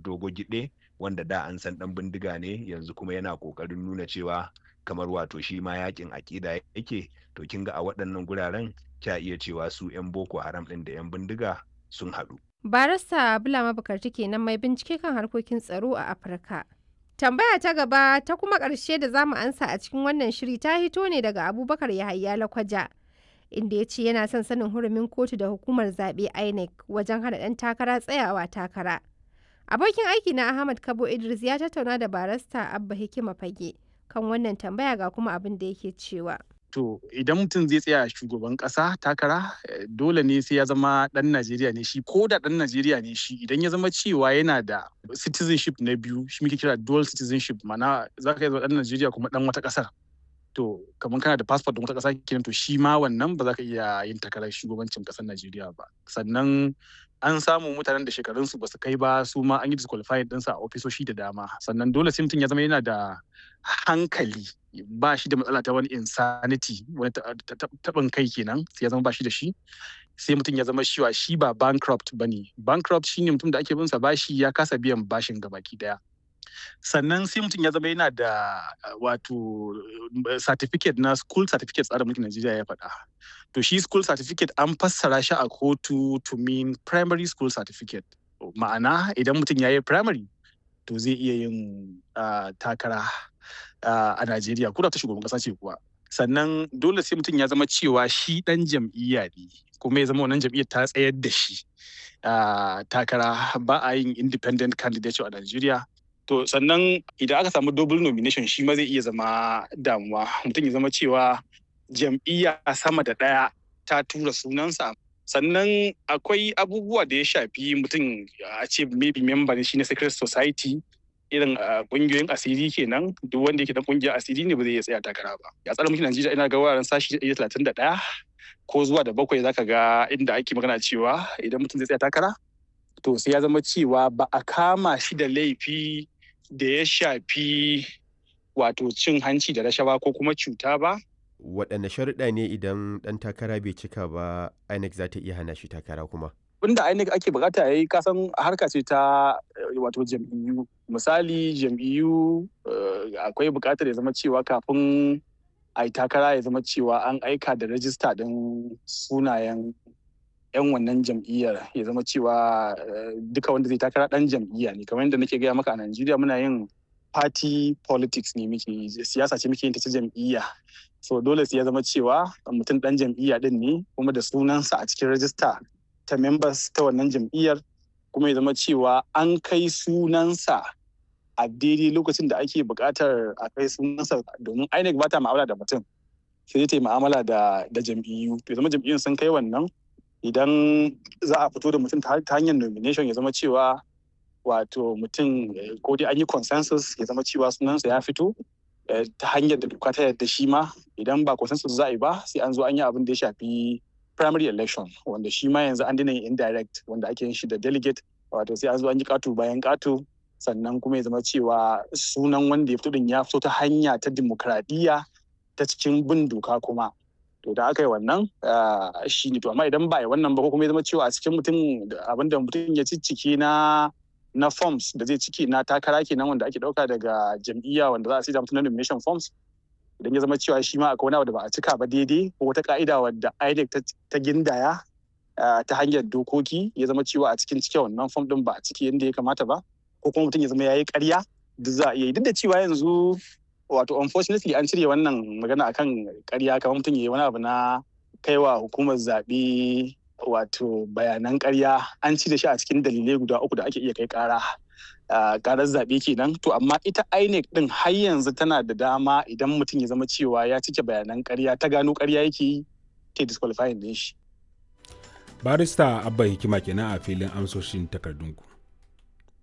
dogo gide wanda da an san dan bindiga ne yanzu kuma yana kokarin nuna cewa kamar wato shi ma yakin akida yake to kin ga a waɗannan guraren kya iya cewa su 'yan boko haram ɗin da 'yan bindiga sun haɗu. barista bulama bukarti kenan mai bincike kan harkokin tsaro a afirka tambaya ta gaba ta kuma ƙarshe da zamu ansa a cikin wannan shiri ta hito ne daga abubakar yahaya lakwaja inda ya ce yana son sanin hurumin kotu da hukumar zaɓe inec wajen hana ɗan takara tsayawa takara abokin aiki na ahmad kabo idris ya tattauna da barista abba hikima fage kan wannan tambaya ga kuma abin da yake cewa to idan mutum zai tsaya shugaban kasa takara dole ne sai ya zama dan Najeriya ne shi ko da dan Najeriya ne shi idan ya zama cewa yana da citizenship na biyu shi muke kira dual citizenship mana za ka yi zama dan Najeriya kuma dan wata kasar to kamar kana da passport din wata kasa kenan to shi ma wannan ba za ka iya yin takarar shugabancin kasar Najeriya ba sannan an samu mutanen da shekarunsu ba su kai ba su ma an yi disqualified ɗinsa a ofisoshi da dama sannan dole sai mutum ya zama yana da hankali ba shi da matsala ta wani insanity wani taɓin kai kenan sai ya zama ba shi da shi sai mutum ya zama shiwa shi ba bankrupt ba ne bankrupt shine mutum da ake binsa bashi ya kasa biyan bashin gabaki daya sannan sai mutum ya zama yana da wato certificate na school certificate tsarin mulkin Najeriya ya faɗa. To shi school certificate an fassara shi a kotu to mean primary school certificate. Ma'ana idan mutum ya yi primary to zai iya yin takara a Najeriya ko da ta shugaban ƙasa ce kuwa. Sannan dole sai mutum ya zama cewa shi ɗan jam'iyya ne kuma ya zama wannan jam'iyyar ta tsayar da shi takara ba a yin independent candidate a Najeriya. To sannan idan aka samu double nomination shi ma zai iya zama damuwa mutum ya zama cewa jam'iyya sama da ɗaya ta tura sunansa sannan akwai abubuwa da ya shafi mutum a ce maybe member shi na secret society irin kungiyoyin asiri kenan duk wanda yake dan kungiyar asiri ne ba zai iya tsaya takara ba ya tsara mulkin Najeriya ina ga wuraren sashi 131 ko zuwa da bakwai zaka ga inda ake magana cewa idan mutum zai tsaya takara to sai ya zama cewa ba a kama shi da laifi da ya shafi wato cin hanci da rashawa ko kuma cuta ba. Waɗanne sharuɗa ne idan ɗan takara bai cika ba INEC za ta iya hana shi takara kuma? Wanda INEC ake bukata ya yi kasan harka ce ta wato jam'iyyu. Misali jam'iyyu akwai bukatar ya zama cewa kafin a yi takara ya zama cewa an aika da rajista ɗin sunayen 'yan wannan jam'iyyar ya zama cewa duka wanda zai takara dan jam'iyya ne kamar yadda nake gaya maka a Najeriya muna yin party politics ne muke siyasa ce muke yin ta ta jam'iyya so dole sai ya zama cewa mutum dan jam'iyya din ne kuma da sunansa a cikin rajista ta members ta wannan jam'iyyar kuma ya zama cewa an kai sunansa a daidai lokacin da ake buƙatar a kai sunansa domin INEC ba ta ma'amala da mutum sai ta yi ma'amala da jam'iyyu to zama jam'iyyun sun kai wannan idan za a fito da mutum ta hanyar nomination ya zama cewa wato mutum ko dai an yi consensus ya zama cewa sunansa ya fito ta hanyar da doka ta yadda shi ma idan ba consensus za a yi ba sai an zo an yi abin da ya shafi primary election wanda shi ma yanzu an dina yin indirect wanda ake yin shi da delegate wato sai an zo an yi katu bayan katu sannan kuma ya zama cewa sunan wanda ya fito din ya fito ta hanya ta dimokuraɗiyya ta cikin bin doka kuma to da aka yi wannan shi ne to amma idan ba yi wannan ba ko kuma ya zama cewa a cikin mutum abinda mutum ya ciccike na na forms da zai ciki na takara kenan wanda ake dauka daga jam'iyya wanda za a sida mutum na nomination forms idan ya zama cewa shi ma akwai wani abu da ba a cika ba daidai ko wata ka'ida wadda INEC ta gindaya ta hanyar dokoki ya zama cewa a cikin cike wannan form din ba a ciki yadda ya kamata ba ko kuma mutum ya zama ya yi karya duk za a iya yi duk da cewa yanzu wato unfortunately an cire wannan magana akan karya kamar mutum yayi wani abu na kaiwa hukumar zaɓe wato bayanan karya an cire shi a cikin dalilai guda uku da ake iya kai kara karar zaɓe kenan to amma ita INEC din har yanzu tana da dama idan mutum ya zama cewa ya cike bayanan karya ta gano karya yake yi ta disqualifying din shi barista abba hikima kenan a filin amsoshin takardunku